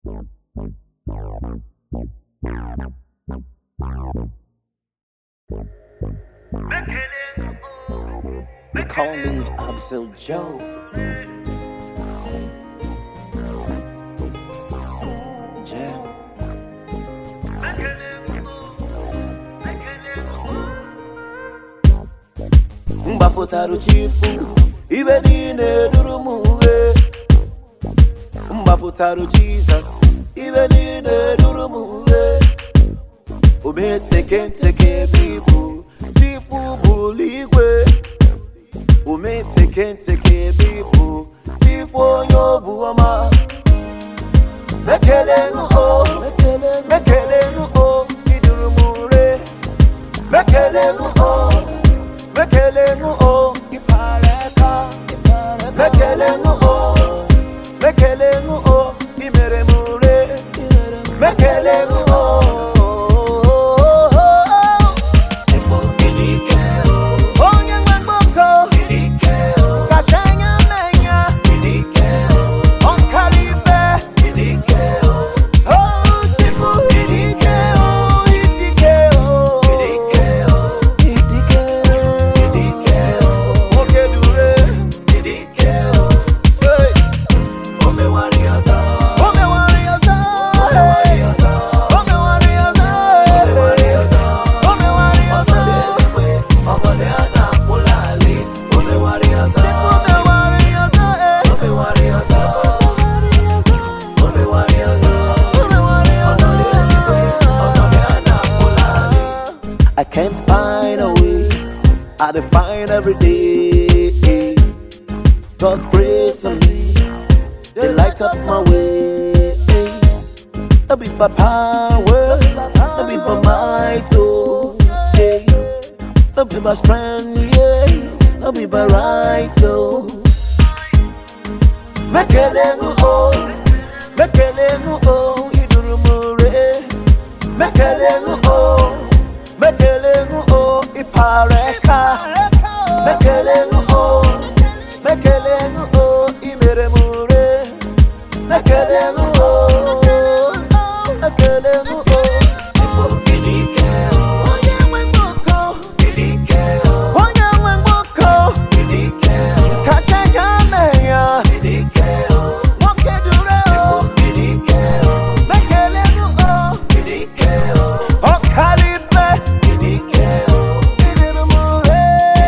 They call me Absol Joe. Jam. mgbapụtara chifu ibe niile duru m uwe mgbapụtara jizọs ibe niile duru m uwe ometekenteke bibu chifu bụlu igwe ometekenteke bibu chifu onye obu ọma mekele o mekele o iduru m ure mekele o mekele o ipareka mekele o mekele o imere m ure mekele o onye nwe mgbọkọ kacha anya menya ọkara ibe Oh, Chifu, idike o, idike o. Idike o. Nwoke dure. Hey. O mewari ọzọ. O mewari ọzọ. O mewari ọzọ. O mewari ọzọ. Chifu mewari ọzọ, eh. I can't find a way. I define every day. God's grace on me, they light up my way. Not be by power, not be by might, oh, yeah. Not be by strength, yeah. Not be by right, oh. Mekelengu, oh, mekelengu, oh, idurumure. Mekelengu, oh, mekelengu, oh, ipareka. Mekelengu, oh, mekelengu, oh, imeremure. Mekelengu, oh, mekelengu, oh. Onye nwe mgbọkọ, onye nwe mgbọkọ, kacha ya mee ya. Nwoke dure o, mekelengu, oh, ọkalibe, idirumure.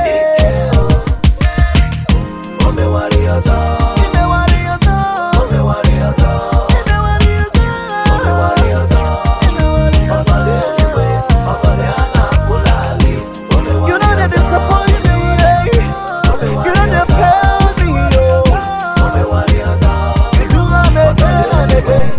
Imewari ọzọ, imewari ọzọ, imewari ọzọ. You know they disappoint me, eh? You know they fail me, oh. You do not make it again,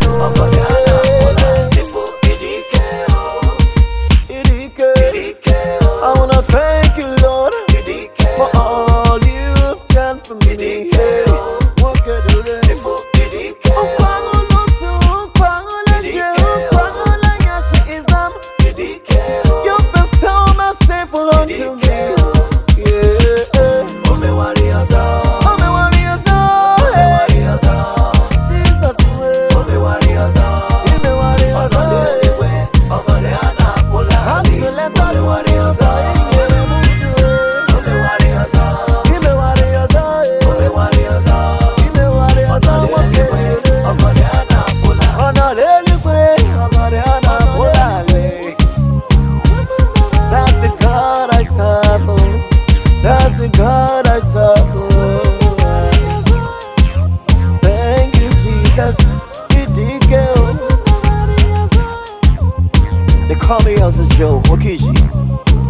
Idike. I wanna thank you, Lord, for all you've done for me. Hey, what could do this? Ukwangu nusu, ukwangu leje, ukwangu lenyashi izam. You've been so merciful unto me. Yeah. Oh, me worry us all, hey. Jesus, way. You me worry us all, hey. Hustle and bustle, worry us all, yeah, yeah, me too, eh. You me worry us all, hey. You me worry us all, what can you do? ọ̀nà lélùpé ọ̀gọ̀dẹ̀ ọ̀nà múlàlẹ̀. That's the God I serve. oh. That's the God I serve. oh. Thank you, Jesus. Idike o. They call me Elsa Joe Okiji.